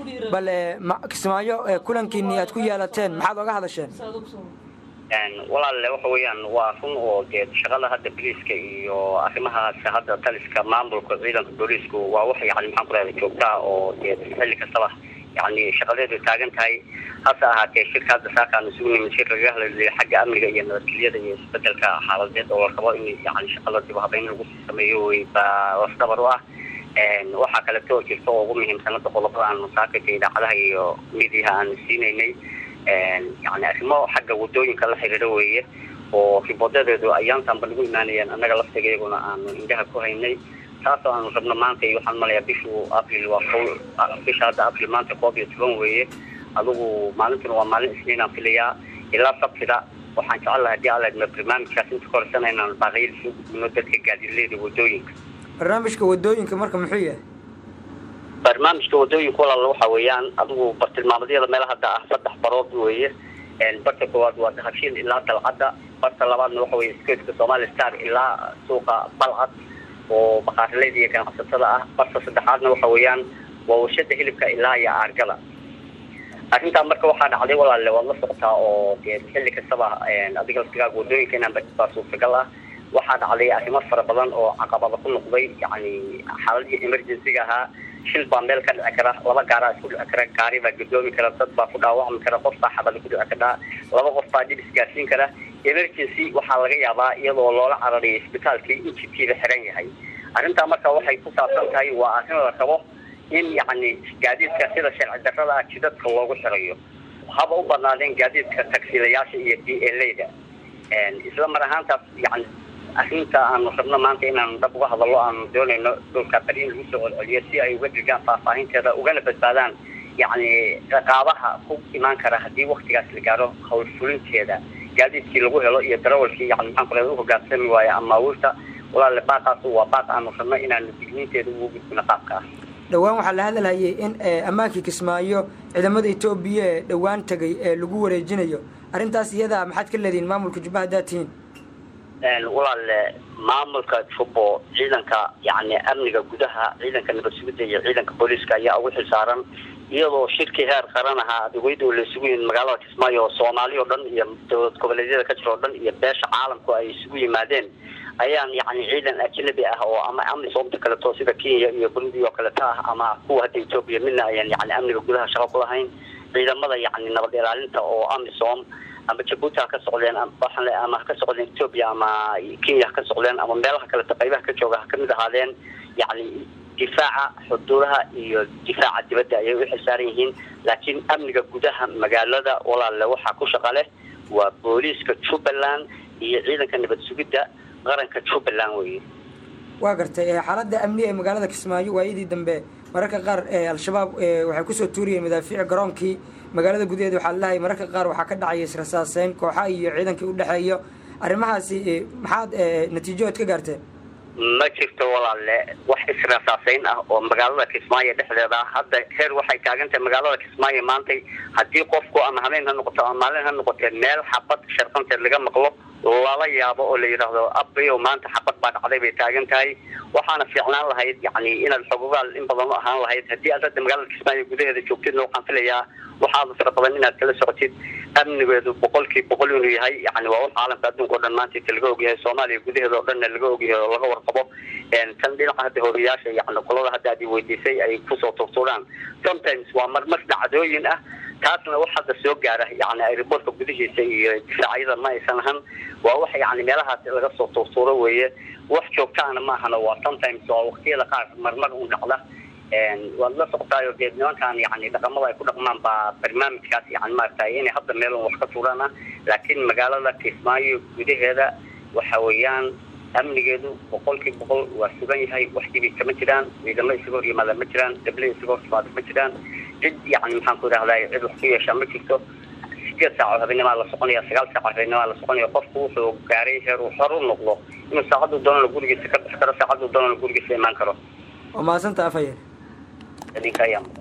bal kismaayo kulankiini aad ku yeelateen maxaad oga hadasheen walaalle waxa weeyaan waa run oo dee shaqada hadda boliiska iyo arrimahaas hadda taliska maamulka ciidanka booliisku waa wax yani maxaan ku rahda joogtaa oo dee xilli kastaba yani shaqadeedu taagan tahay hase ahaatee shirka hadda saakaan isugu nimid shir lagaga hadlayo xagga amniga iyo nabadgelyada iyo isbedelka xaaladeed oo la rabo in yani shaqada dib habeyn lagu sameeyo wey baa lafdabar u ah waxaa kaleto jirta oo ugu muhiimsanada qodobada aanu saakaysa idaacadaha iyo midiyaha aanu siinaynay yani arrimo xagga wadooyinka la xiriiro weeye oo riboodadeedu ayaantanba nagu imaanayeen annaga laftiga iyaguna aanu indhaha ku haynay taasoo aanu rabno maanta waxaan malayaa bishu april waa ko bisha hadda april maanta koob iyo toban weeye adugu maalintuna waa maalin isniinaan filayaa ilaa sabtida waxaan jecel laha hadii ala barnaamijkaas inta korsana inaan baaqiyada soo gudbino dadka gaadiidleyda wadooyinka barnaamijka wadooyinka marka muxuu yahay barnaamijka wadooyinka walaal waxa weeyaan adigu bartilmaamadyada meelaha hadda ah saddex barood weeye barta koowaad waa dahabshiil ilaa dalcadda barta labaadna waxa weye skeeska somali star ilaa suuqa balcad oo baqaaraleyda iyo ganacsatada ah barta saddexaadna waxa weeyaan waa warshada hilibka ilaa iyo aargada arrintaa marka waxaa dhacday walaalle waad la socotaa oo dee xilli kastaba adiga laftigaaga wadooyinka inaan baa suurtagal ah waxaa dhacday arrimo fara badan oo caqabada ku noqday yani xaaladii emergencyga ahaa shil baa meel ka dhici kara laba gaaraa isku dhici kara gaari baa gadoomi kara dad baa ku dhaawacmi kara qof baa xabada ku dhici kadhaa laba qof baa dhib isgaarsiin kara emergency waxaa laga yaabaa iyadoo loola carariyo isbitaalkii in jidkiiba xiran yahay arrintaa marka waxay ku saabsan tahay waa arrin la rabo in yani gaadiidka sida sharci darrada ah jidadka loogu xirayo haba u badnaadeen gaadiidka tagsiilayaasha iyo d l da isla mar ahaantaas yani arrinta aanu rabno maanta inaanu dhab uga hadallo aanu doonayno dhulka bari in lagu soo celceliyo si ay uga dhigaan faahfaahinteeda ugana badbaadaan yacni ciqaabaha ku imaan kara haddii waktigaas la gaaro howlfulinteeda gaadiidkii lagu helo iyo darawalkii yani maxaan kule uhogaansami waayo ama awuurta walaale baaqaas waa baaq aanu rabno inaanu digniinteeda ugu gudbino qaabka ah dhowaan waxaa la hadalhayay in ammaankii kismaayo ciidamada etoobiya ee dhowaan tegay ee lagu wareejinayo arrintaas iyada maxaad ka leedihiin maamulka jubba haddaad tihiin walaale maamulka jubbo ciidanka yani amniga gudaha ciidanka nabad sugidda iyo ciidanka booliiska ayaa ugu xilsaaran iyadoo shirkii heer qaran ahaa adeegweyda oo la isugu yihin magaalada kismaayo oo soomaali oo dhan iyo dowlad goboleedyada ka jira oo dhan iyo beesha caalamku ay isugu yimaadeen ayaan yani ciidan ajnabi ah oo ama amisoomta kaleto sida kenya iyo burundi oo kaleto ah ama kuwa hadda etoobiya midna ayaan yani amniga gudaha shaqo ku lahayn ciidamada yani nabad ilaalinta oo amisom ama jabuuti ha ka socdeen waxaan ama ha ka socdeen etoobiya ama kenya ha ka socdeen ama meelaha kaleto qaybaha ka jooga ha kamid ahaadeen yani difaaca xuduudaha iyo difaaca dibadda ayay u xilsaaran yihiin laakiin amniga gudaha magaalada walaalle waxaa ku shaqa leh waa booliiska jubbaland iyo ciidanka nabad sugidda qaranka jubbaland weye waa gartay xaaladda amni ee magaalada kismaayo waayadii dambe mararka qaar al-shabaab waxay kusoo tuuriyeen madaafiic garoonkii magaalada gudaheeda waxaa lalahay mararka qaar waxaa ka dhacaya israsaaseyn kooxa iyo ciidankii udhexeeyo arrimahaasi maxaad natiijood ka gaarteen ma jirto walaalle wax israsaaseyn ah oo magaalada kismaayo dhexdeeda ah hadda heer waxay taagan tahay magaalada kismaayo maantay haddii qofku ama habeen ha noqoto ama maalin ha noqotee meel xabad sharqanteed laga maqlo lala yaabo oo la yidhaahdo abayo maanta xabad baa dhacday bay taagan tahay waxaana fiicnaan lahayd yani inaad xogogaal in badan u ahaan lahayd haddii aad hadda magaalada kismaayo gudaheeda joogtidna waxaan filayaa waxaada fara badan inaad kala socotid amnigeedu boqolkii boqol inuu yahay yani waa wax caalamka adduunka o dhan maanta inta laga ogyahay soomaaliya gudaheeda o dhanna laga ogyahay oo laga warqabo tan dhinaca hadda horiyaasha yani qolada hadda aad weydiisay ay kusoo turtuuraan sometimes waa marmar dhacdooyin ah taasna wax hadda soo gaara yani airboortka gudihiisa iyo difaacyada ma aysan ahan waa wax yani meelahaas laga soo tuurtuuro weeye wax joogtaana ma ahana waa sometimes waa waktiyada qaar marmar un dhacda waad la socotaayo dee nimankan yani dhaqamada ay ku dhaqmaan baa barnaamijkaas yani maaragtay inay hadda meel wax ka tuuraan ah laakiin magaalada kismaayo gudaheeda waxa weeyaan amnigeedu boqolkii boqol waa sugan yahay wax dhibi kama jiraan ciidamo isaga hor yimaada ma jiraan dable isaga hor timaada ma jiraan cid yani maxaan ku idhahdaa cid wax ku yeeshaa ma jirto sideed saac oo habeennimaa la soconaya sagaal saac oo habeennimaa la soconaya qofku wuxuu gaaray heer uu xor u noqdo inuu saacaduu doonana gurigiisa ka bixi karo saacaduu doonana gurigiisa imaan karo waa mahadsantaa afhayeen idinka ayaa